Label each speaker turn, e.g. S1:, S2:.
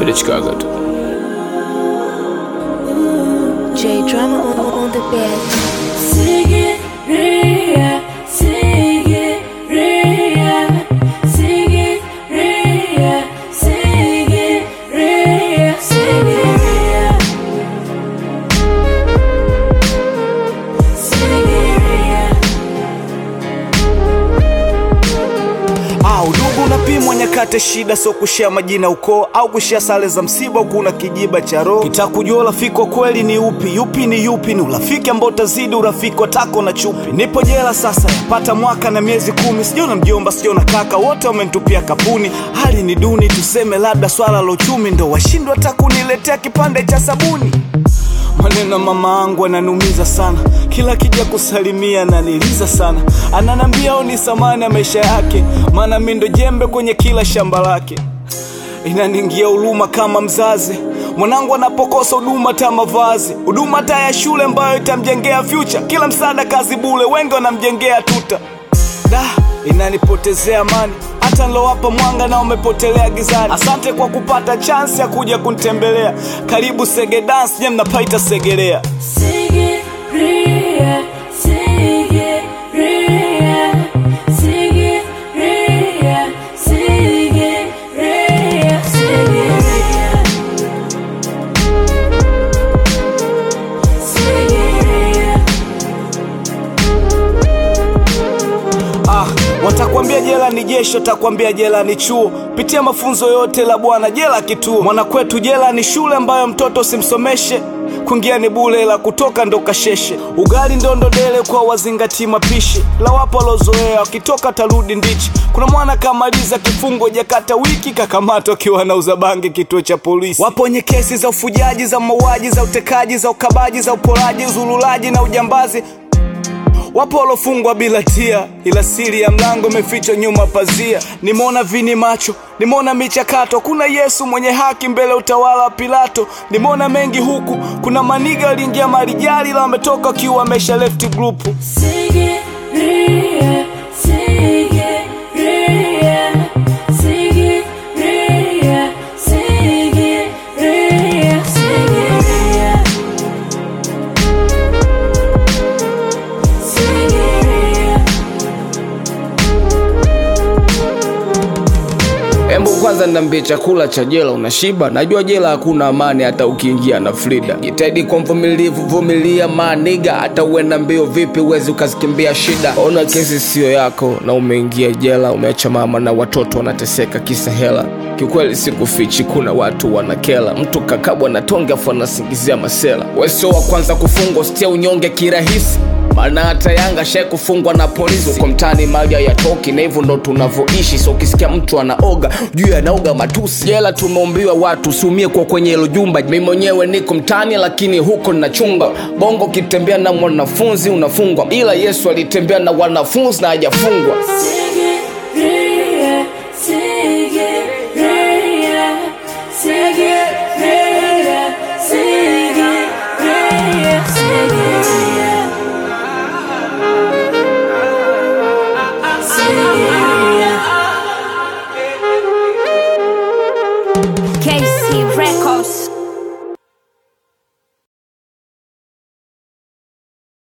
S1: Chicago tu.
S2: J drama on, on, on the bed.
S3: Sigiriya, Sigiriya, Sigiriya, Sigiriya, Sigiriya. Sigiriya.
S4: Ah, udugu unapimwa nyakati shida, so kushia majina ukoo au kushia sare za msiba, huku una kijiba cha roho. Kitakujua urafiki wa kweli ni upi, yupi ni yupi, ni urafiki ambao utazidi urafiki wa tako na chupi. Nipo jela sasa, yapata mwaka na miezi kumi, sijaona mjomba, sijaona kaka, wote wamenitupia kapuni. Hali ni duni, tuseme labda swala la uchumi ndo washindwa hata kuniletea kipande cha sabuni. Maneno ya mama angu ananumiza sana, kila kija kusalimia ananiliza sana, ananambia oni samani ya maisha yake, maana mi ndo jembe kwenye kila shamba lake. Inaningia huruma kama mzazi, mwanangu anapokosa huduma ta mavazi, huduma ta ya shule ambayo itamjengea future, kila msaada kazi bule, wengi wanamjengea tuta da inanipotezea amani hata nilowapa mwanga na umepotelea gizani asante kwa kupata chansi ya kuja kunitembelea karibu sege dance nye mnapaita segelea
S3: Sigiriya, Sigiriya, Sigiriya, Sigiriya, Sigiriya. Sigiriya.
S4: ah, watakwambia jela ni jeshi watakwambia jela ni chuo pitia mafunzo yote la bwana jela kituo mwanakwetu jela ni shule ambayo mtoto simsomeshe kuingia ni bule la kutoka ndo kasheshe ugali ndondodele kwa wazingati mapishi la wapo walozoea wakitoka tarudi ndichi kuna mwana kamaliza kifungo jakata wiki kakamatwa akiwa anauza bangi kituo cha polisi wapo wenye kesi za ufujaji za mauaji za utekaji za ukabaji za uporaji uzululaji na ujambazi Wapo walofungwa bila tia, ila siri ya mlango imefichwa nyuma pazia. Nimeona vini macho, nimeona michakato, kuna Yesu mwenye haki mbele ya utawala wa Pilato. Nimeona mengi huku, kuna maniga waliingia marijali, la wametoka wakiwa wamesha left group.
S3: Sigiriya, Sigiriya, Sigiriya, Sigiriya, Sigiriya. Sigiriya.
S1: Embu kwanza niambie chakula cha jela unashiba? Najua jela hakuna amani hata ukiingia na Frida. Jitahidi kwa mvumilivu, vumilia maniga, hata uenda mbio vipi uwezi ukazikimbia shida. Ona kesi siyo yako na umeingia jela, umeacha mama na watoto wanateseka kisa hela. Kiukweli sikufichi, kuna watu wanakela, mtu kakabwa na tonge afu anasingizia masela. Wewe sio wa kwanza kufungwa, sitia unyonge kirahisi maana hata Yanga shai kufungwa na polisi kwa mtani, mali hayatoki na hivyo ndo tunavyoishi. So ukisikia mtu anaoga juu anaoga matusi. Jela tumeumbiwa watu usiumie kwa kwenye hilo jumba. Mi mwenyewe niko mtani, lakini huko ninachunga bongo. Ukitembea na mwanafunzi unafungwa, ila Yesu alitembea na wanafunzi na hajafungwa.
S3: Sigiriya.